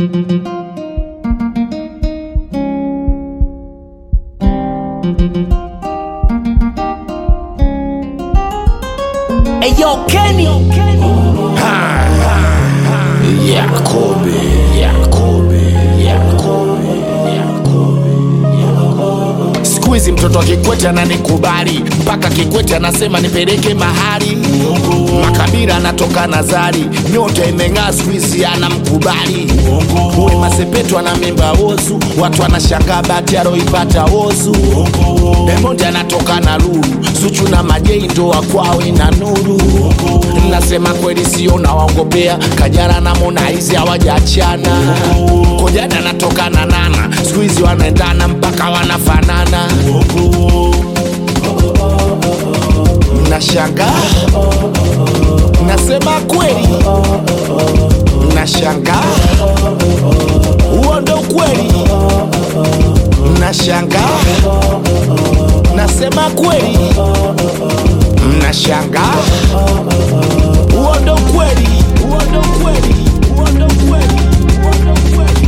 Eyo Kenny Yakobe, Yakobe, Yakobe, Yakobe, Yakobe. Siku hizi mtoto wa Kikwete ananikubali mpaka Kikwete anasema nipeleke mahali. Makabila anatoka Nazari, nyota imeng'aa siku hizi anamkubali. Wema Sepetu ana mimba ozu, watu wanashangaa bahati aloipata ozu. Diamond anatoka na Lulu, Zuchu na Majei ndoa kwao ina nuru. Nasema kweli sio nawaongopea, Kajala na Harmonize hawajaachana. Kojana anatoka na Nana, siku hizi wanaendana mpaka wanafanana. Nashangaa, nasema kweli, nashangaa, huo ndo kweli. Nashangaa, nasema kweli, mnashangaa, huo ndo kweli, huo ndo kweli, huo ndo kweli, huo ndo kweli.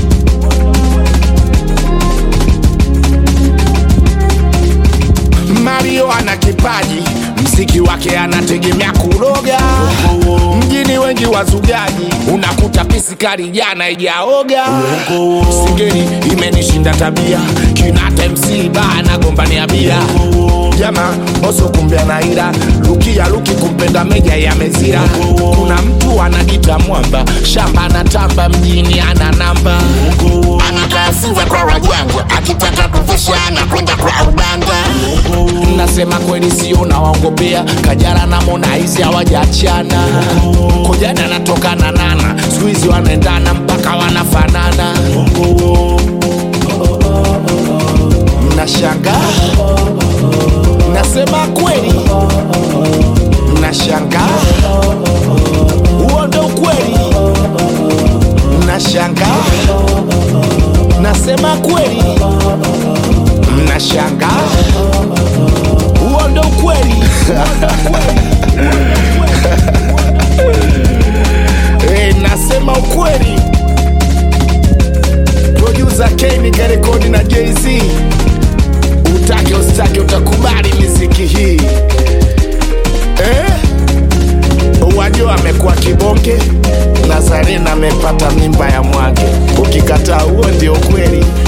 Mario ana kipaji, mziki wake anategemea kuroga. Mjini wengi wazugaji, unakuta pisikari jana ijaoga. Singeli imenishinda tabia, kinata MC bana gombania bia. Jama oso kumbe anaira, lukia luki kumpenda meja ya mezira. Kuna mtu anajita mwamba, shamba anatamba, mjini ana namba. anakaa Sinza kwa wajanja, akitaka kufisha anakwenda kwa uganga. Nasema kweli sio nawaongopea, Kajala na Harmonize hawajaachana. Kojana anatoka na Nana, siku hizi wanaendana mpaka wanafanana. Mnashangaa, nasema kweli, mnashangaa, huo ndo ukweli. Mnashangaa, nasema kweli, mnashangaa huo ndo ukweli. Eh, nasema ukweli. Producer Kane karekodi na Jay-Z, utake usitake utakubali miziki hii eh? Wajua amekuwa kibonge, Nazarena amepata mimba ya mwake. Ukikataa huo ndio ukweli.